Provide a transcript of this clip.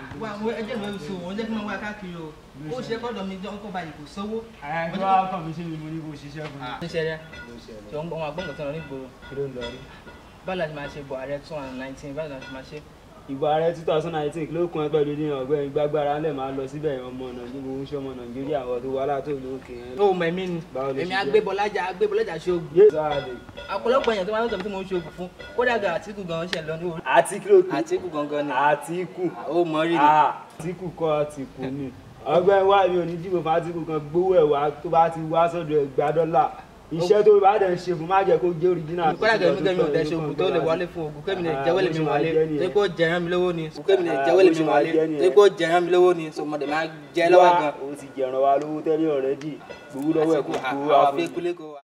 wá àwọn ẹjẹ́ mi oṣù òun jẹ́ kí wọ́n wá káàkiri o ó ṣe kọ́dọ̀ mi jọ kó báyìí kò sówó. ẹ kí wàá kàn mí sí mi mo ní kó ṣiṣẹ́ fún mi. ṣe rẹ ṣe ń gbọ́ wọn àgbọ̀ngàn tó lọ nígboro kí ló ń lọ rí. báwo la ṣe máa ṣe bọ̀ ààrẹ two thousand nineteen báwo la ṣe máa ṣe. ìbò ààrẹ two thousand nineteen kí ló kún ẹ pẹ̀lú ní ọ̀gbẹ́ni gbàgbára ńlẹ̀ máa lọ síbẹ̀ ọmọ nàìjíríà ń ṣọmọ nàìjíríà àwọn tó wà látò lókè yẹn. ó mọ ẹ̀mí ni Báwo ló ṣe èmi jẹ́? agbébọlájà agbébọlájà ṣoògùn yé sáàdì ọ̀pọ̀lọpọ̀ èèyàn tó máa ń sọ pé mo ń ṣoògùn fún kódà gan àtìkù gan ṣe lọ ní orí. àti kí ló kù àtìkù gangan ni àtìkù ó mọ rírì. àtìkù kọ́ àtìkù ni ọgbẹ́ni wá mi ò ní dìbò fún àtìkù kan gbówó ẹ̀ wá tó bá ti wá sọ́dọ̀ ẹ̀ gba dọ́là iṣẹ́ tó bá dẹ̀ ń ṣe fún má jẹ́ kó jẹ́ original. kódà gan mi gan mi ò dẹ́sẹ̀ ògùn tó lè wọlé fún ògùn kémi lè jẹ́wọ́ lè mi wọlé tó kó jẹ̀rán mi lówó ni kémi lè jẹ́wọ́ lè mi wọlé tó kó jẹ̀rán mi lówó ni so mo dẹ̀ máa jẹ́ lọ́wọ́ gan. o ti jẹ̀ràn wa lówó tẹ́lẹ̀ ọ̀rẹ́dì gbowó lọ́wọ́ ẹ̀ kó gbowó wá àwọn fún mi. afẹ́kúlé kó wa.